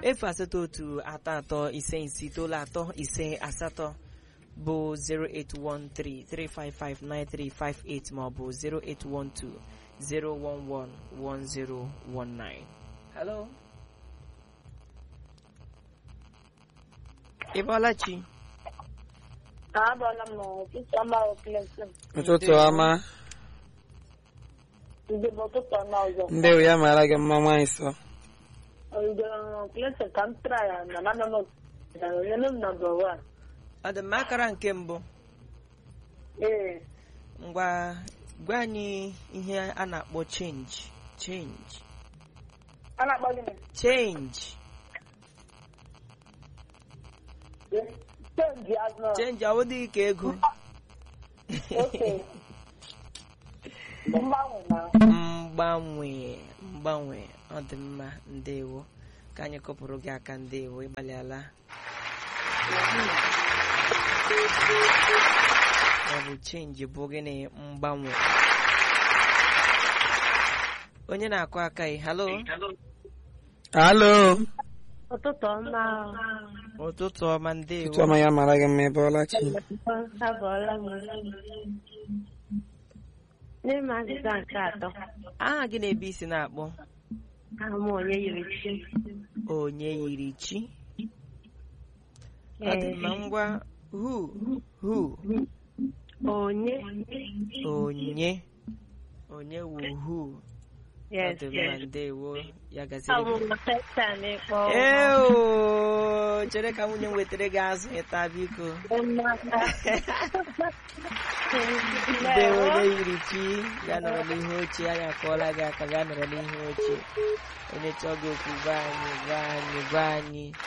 efu asatọ otu atọ atọ ise ise itoolu atọ ise asatọ bụ 08133559358 maọbụ 08120111019 hello ịbọlachi Abala m n'ụtụtụ ọma Clinton. ụtụtụ ọma Ndị bụ ụtụtụ ọma ọzọ. ndị ya mara gị mma nwaanyị sọ Ọdịdị Clinton ka m tara ya na na nọ na onye nọ nọmba wan. ọ dị mma akara nke mbụ Ee, ngwa gwa anyị ihe a na-akpọ change change a na-akpọ gịnị? change Chenji azụ. change awụdịghị ka ego Oke. Mgbanwe na mgbanwe mgbanwe ọ dị mma ndewo ka anyị kụpụrụ gị aka ndewo ịgbalịala ọ bụ chenji bụ gịnị mgbanwe onye na-akụ aka ị halo halo ụtụtụ ọma. ụtụtụ ọma ndewo ụtụtụ ọma ya mara gị mma ebe ọlachi Abọọla m. N'ime azịza nke atọ, aha gị na-ebe isi na-akpọ ahụ m onye yiri chi. onye yiri chi ọ dị mma ngwa hu hu Onye. onye onye wu hu ọ Yes, dị mma yes. ndewo ya Ọ gaziri bụ gị Satan ịkpọ. Eo, chere ka nwunye m wetara gị azụ ịta biko ndewo onye yiri chi ya nọrọ n'ihu oche anyị akọọla gị aka gaa nọrọ n'ihu oche onye chọọ gị okwu gwa anyị gwa anyị gwa anyị